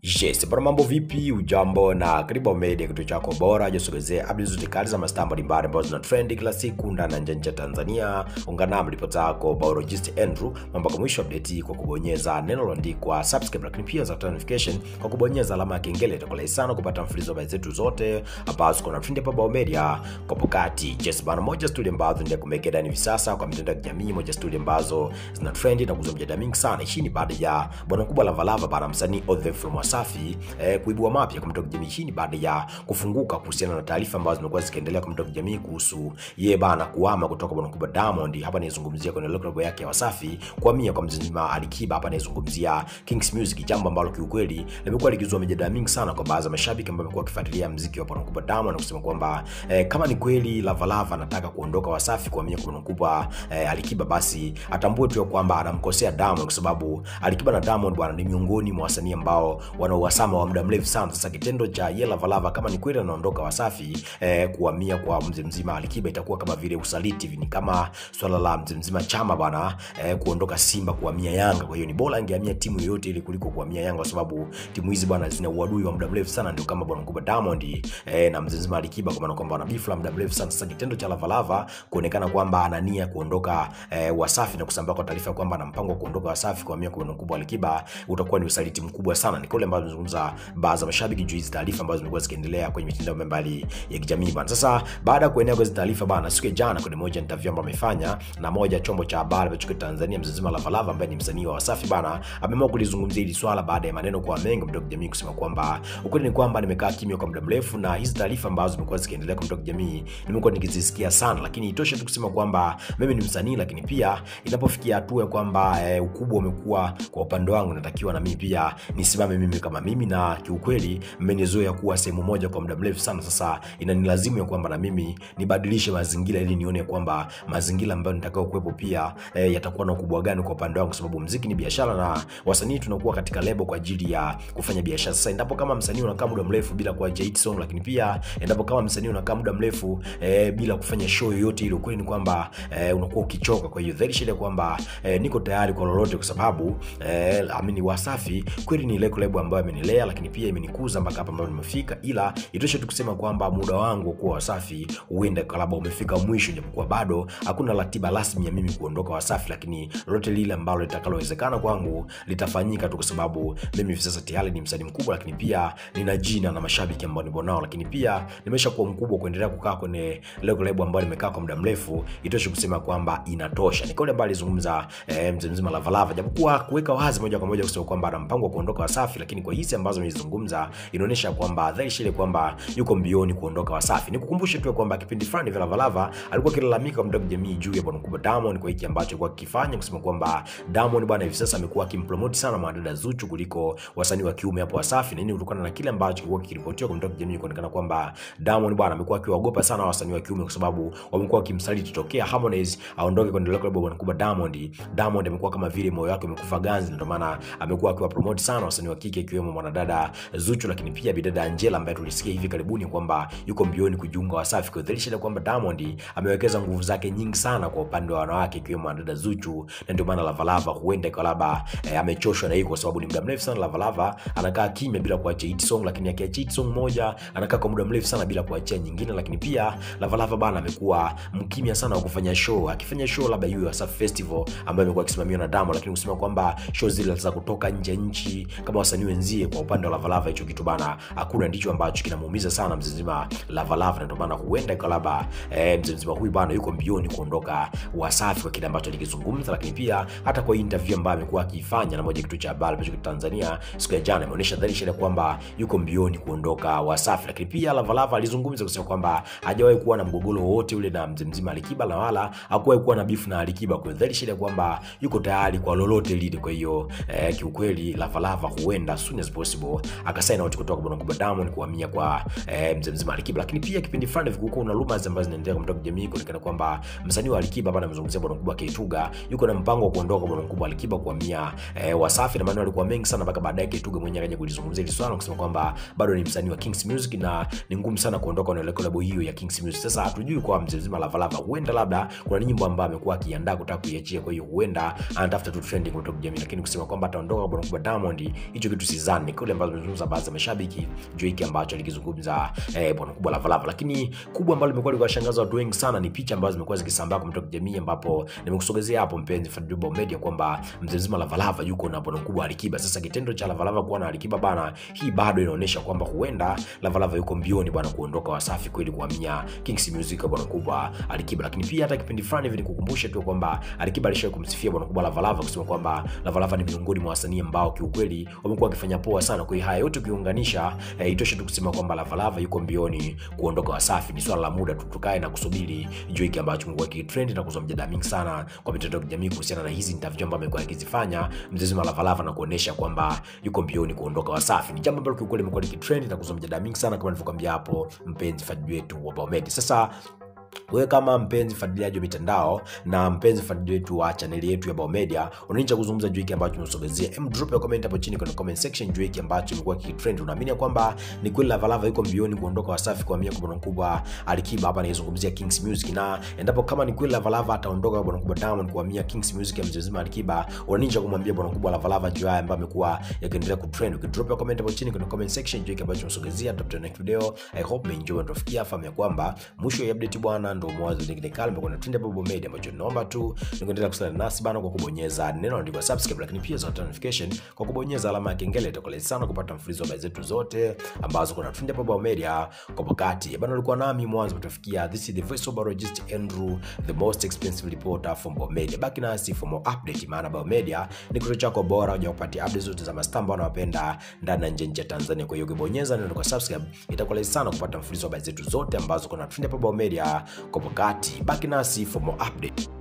Yes, bwana mambo vipi? Ujambo na karibu Ao Media, kituo chako bora josogezea updates zote kali za mastaa mbalimbali ambazo zina trend kila siku ndani na nje ya Tanzania. Ungana nami ripota yako biologist Andrew mpaka mwisho update hii kwa kubonyeza neno lililoandikwa subscribe, lakini pia za notification kwa kubonyeza alama ya kengele. Itakuwa sana kupata mfululizo wa habari zetu zote ambazo kuna trend hapa Ao Media kwa pokati. Yes, bwana moja story ambazo ndio kumekea ndani hivi sasa kwa mitandao ya kijamii, moja story ambazo zina trend na kuzua mjadala mingi sana. Hii ni baada ya bwana kubwa Lava Lava bana msanii Othe from Wasafi eh, kuibua mapya kwa mitandao ya kijamii. Hii ni baada ya kufunguka kuhusiana na taarifa ambazo zimekuwa zikiendelea kwa mitandao ya kijamii kuhusu yeye bana kuhama kutoka bwana kubwa Diamond. Hapa nizungumzia kwenye lebo yake ya Wasafi kuhamia kwa mzima Alikiba. Hapa nizungumzia Kings Music, jambo ambalo kiukweli limekuwa likizua mijadala mingi sana kwa baadhi ya mashabiki ambao wamekuwa wakifuatilia muziki wa bwana kubwa Diamond na kusema kwamba eh, kama ni kweli Lava Lava anataka kuondoka Wasafi kuhamia kwa bwana kubwa eh, Alikiba, basi atambue tu ya kwamba anamkosea Diamond kwa sababu Alikiba na Diamond bwana ni miongoni mwa wasanii ambao wana uhasama wa muda mrefu sana. Sasa kitendo cha ye Lava Lava kama ni kweli anaondoka Wasafi eh, kuhamia kwa mzee mzima Alikiba itakuwa kama vile usaliti hivi, ni kama swala la mzee mzima Chama bwana eh, kuondoka Simba kuhamia Yanga. Kwa hiyo ni bora angehamia timu yoyote ili kuliko kuhamia Yanga, kwa sababu timu hizi bwana zina uadui wa muda mrefu sana, ndio kama bwana mkubwa Diamond eh, na mzee mzima Alikiba, kwa maana kwamba wana beef la muda mrefu sana. Sasa kitendo cha Lava Lava kuonekana kwamba ana nia kuondoka eh, Wasafi na kusambaa kwa taarifa kwamba ana mpango wa kuondoka Wasafi kuhamia kwa bwana mkubwa Alikiba utakuwa ni usaliti mkubwa sana. Ni kule ambazo tunazungumza baadhi ya mashabiki juu hizi taarifa ambazo zimekuwa zikiendelea kwenye mitandao mbalimbali ya kijamii bana. Sasa baada ya kuenea kwa hizi taarifa bana, siku ya jana kwenye moja interview ambayo amefanya na moja chombo cha habari ambacho kiko Tanzania, mzima Lava Lava ambaye ni msanii wa Wasafi bana, ameamua kulizungumzia hili swala baada ya maneno kwa mengi mtandao kijamii kusema kwamba ukweli ni kwamba nimekaa kimya kwa muda mrefu na hizi taarifa ambazo zimekuwa zikiendelea kwa mtandao kijamii nimekuwa nikizisikia sana, lakini itoshe tu kusema kwamba mimi ni msanii, lakini pia inapofikia hatua ya kwamba eh, ukubwa umekuwa kwa upande wangu, natakiwa na mimi pia nisimame mimi kama mimi, na kiukweli mmenizoea kuwa sehemu moja kwa muda mrefu sana. Sasa inanilazimu ya kwamba na mimi nibadilishe mazingira ili nione kwamba mazingira ambayo nitakao kuwepo pia eh, yatakuwa na ukubwa gani kwa upande wangu, kwa sababu muziki ni biashara na wasanii tunakuwa katika lebo kwa ajili ya kufanya biashara. Sasa endapo kama msanii unakaa muda mrefu bila kuacha hit song, lakini pia endapo kama msanii unakaa muda mrefu eh, bila kufanya show yoyote ile, ukweli ni kwamba eh, unakuwa ukichoka. Kwa hiyo dhahiri shida kwamba eh, niko tayari kwa lolote, kwa sababu eh, amini Wasafi kweli ni leko lebo ambayo imenilea, lakini pia imenikuza mpaka hapa ambapo nimefika, ila itoshe tu kusema kwamba muda wangu kuwa Wasafi huenda labda umefika mwisho, japokuwa bado hakuna ratiba rasmi ya mimi kuondoka Wasafi, lakini lolote lile ambalo litakalowezekana kwangu litafanyika tu, kwa sababu mimi hivi sasa tayari ni msanii mkubwa, lakini pia nina jina na mashabiki ambao nipo nao, lakini pia nimesha kuwa mkubwa kuendelea kukaa kwenye lego lebo ambayo nimekaa kwa muda mrefu. Itoshe kusema kwamba inatosha. Ni kauli ambayo alizungumza eh, mzee mzima Lava Lava, japokuwa kuweka wazi moja kwa moja kusema kwamba ana mpango wa kuondoka Wasafi, lakini kwa hizi ambazo amezungumza inaonyesha kwamba dhahiri shile kwamba yuko mbioni kuondoka Wasafi. Nikukumbushe tu kwamba kipindi fulani vya Lava Lava alikuwa akilalamika kwa mtandao wa kijamii juu ya bwana mkubwa Diamond kwa hiki ambacho alikuwa akifanya, kusema kwamba Diamond bwana hivi sasa amekuwa akimpromote sana mwanadada Zuchu kuliko wasanii wa kiume hapo Wasafi, na nini kutokana na kile ambacho kilikuwa kikiripotiwa kwa mtandao wa kijamii kuonekana kwamba Diamond bwana amekuwa akiwaogopa sana wasanii wa kiume kwa sababu wamekuwa wakimsaliti tokea Harmonize aondoke kwenye lebo bwana mkubwa Diamond. Diamond amekuwa kama vile moyo wake umekufa ganzi, ndio maana amekuwa akiwa promote sana wasanii wa kike ikiwemo mwanadada Zuchu, lakini pia bidada Angela ambaye tulisikia hivi karibuni kwamba yuko mbioni kujiunga Wasafi, kwa dhihirisha kwamba Diamond amewekeza nguvu zake nyingi sana kwa upande wa wanawake ikiwemo mwanadada Zuchu, na ndio maana Lava Lava huenda kwa labda eh, amechoshwa na hii, kwa sababu ni muda mrefu sana Lava Lava anakaa kimya bila kuachia hit song, lakini akiachia hit song moja anakaa kwa muda mrefu sana bila kuachia nyingine. Lakini pia Lava Lava bana amekuwa mkimya sana wa kufanya show, akifanya show labda hiyo Wasafi Festival ambayo imekuwa ikisimamiwa na Diamond, lakini kusema kwamba show zile za kutoka nje ya nchi kama wasanii wenzie, kwa upande wa Lava Lava hicho kitu bana hakuna, ndicho ambacho kinamuumiza sana mzee mzima Lava Lava, na ndio maana huenda kwa labda eh, mzee mzima huyu bana yuko mbioni kuondoka Wasafi kwa kile ambacho alikizungumza, lakini pia hata kwa interview ambayo amekuwa akifanya na moja kitu cha habari ambacho Tanzania siku ya jana imeonyesha dhahiri shida kwamba yuko mbioni kuondoka Wasafi, lakini pia Lava Lava alizungumza kusema kwamba hajawahi kuwa na mgogoro wowote ule na mzee mzima Alikiba na wala hakuwahi kuwa na beef na Alikiba, kwa dhahiri shida kwamba yuko tayari kwa lolote lile. Kwa hiyo eh, kiukweli Lava Lava huenda as soon as possible akasaina watu kutoka bwana kubwa Diamond kuhamia kwa eh, mzee mzima Alikiba, lakini pia kipindi fulani vilikuwa na rumors ambazo zinaendelea kwa mtandao jamii kuonekana kwamba msanii wa Alikiba bana amezungumzia bwana mkubwa Keituga yuko na mpango wa kuondoka bwana mkubwa Alikiba kuhamia eh, Wasafi, na maneno yalikuwa mengi sana mpaka baadaye Keituga mwenyewe akaja kulizungumzia hili swala kusema kwamba bado ni msanii wa Kings Music na ni ngumu sana kuondoka na lebo hiyo ya Kings Music. Sasa hatujui kwa mzee mzima Lava Lava, huenda labda kuna nyimbo ambayo amekuwa akiandaa kutaka kuiachia, kwa hiyo huenda anatafuta tu trending kutoka jamii, lakini kusema kwamba ataondoka bwana mkubwa Diamond, hicho kitu Sizani, kule ambazo zimezungumza baadhi ya mashabiki juu hiki ambacho alikizungumza eh, bwana kubwa Lavalava. Lakini kubwa ambalo limekuwa likiwashangaza watu wengi sana ni picha ambazo zimekuwa zikisambaa kwa mitandao ya kijamii, ambapo nimekusogezea hapo mpenzi Fadlubo Media kwamba mzee mzima Lavalava yuko na bwana kubwa Alikiba. Sasa kitendo cha Lavalava kuwa na Alikiba bana, hii bado inaonyesha kwamba huenda Lavalava yuko mbioni bwana kuondoka Wasafi kweli kuhamia Kings Music bwana kubwa Alikiba. Lakini pia hata kipindi fulani hivi nikukumbushe tu kwamba Alikiba alishawahi kumsifia bwana kubwa Lavalava kusema kwamba Lavalava ni miongoni mwa wasanii ambao kiukweli wamekuwa wakifanya poa sana. Kwa hiyo haya yote ukiunganisha, eh, itoshe tu kusema kwamba Lavalava yuko mbioni kuondoka Wasafi. Ni swala la muda tu, tukae na kusubiri juu hiki ambacho kimekuwa kitrend na kuzua mjadala mingi sana kwa mitandao ya kijamii kuhusiana na hizi interview ambazo amekuwa akizifanya mzee mzima Lavalava na kuonesha kwamba yuko mbioni kuondoka Wasafi. Ni jambo ambalo kiukweli limekuwa likitrend na kuzua mjadala mingi sana kama nilivyokuambia hapo, mpenzi fadhili wetu wa Baomedi. Sasa wewe kama mpenzi fuatiliaji wa mitandao na mpenzi fuatiliaji wetu wa chaneli yetu ya Baomedia, unanicha kuzungumza juu hiki ambacho tumesogezea. Em, drop ya comment hapo chini kwenye comment section juu hiki ambacho kimekuwa kitrend. Unaamini kwamba ni kweli Lavalava yuko mbioni kuondoka Wasafi kwa mia kwa bwana mkubwa Alikiba? Hapa naizungumzia Kings Music, na endapo kama ni kweli Lavalava ataondoka kwa bwana mkubwa Diamond kwa mia Kings Music ya mzee mzima Alikiba, unanicha kumwambia bwana mkubwa Lavalava juu haya ambayo amekuwa yakiendelea kutrend. Ukidrop ya comment hapo chini kwenye comment section juu hiki ambacho tumesogezea, tutakutana next video. I hope mmeenjoy na tufikia fahamu ya kwamba mwisho ya update bwana ndio mwanzo nyingine kale imekuwa na trend Babu Media, ambacho naomba tu nikuendelea kusaliana nasi bana kwa kubonyeza neno andikwa subscribe, lakini pia za notification kwa kubonyeza alama ya kengele. Itakuwa sana kupata mfululizo wa habari zetu zote ambazo kuna trend Babu Media kwa wakati bana. Ulikuwa nami mwanzo kutufikia. This is the voice of biologist Andrew, the most expensive reporter from Babu Media. Baki nasi for more update, maana Babu Media ni kituo chako bora unja kupatia updates zote za mastambo wanawapenda ndani na nje ya Tanzania. Kwa hiyo ukibonyeza neno kwa subscribe, itakuwa sana kupata mfululizo wa habari zetu zote ambazo kuna trend Babu Media kwa wakati. Baki nasi for more update.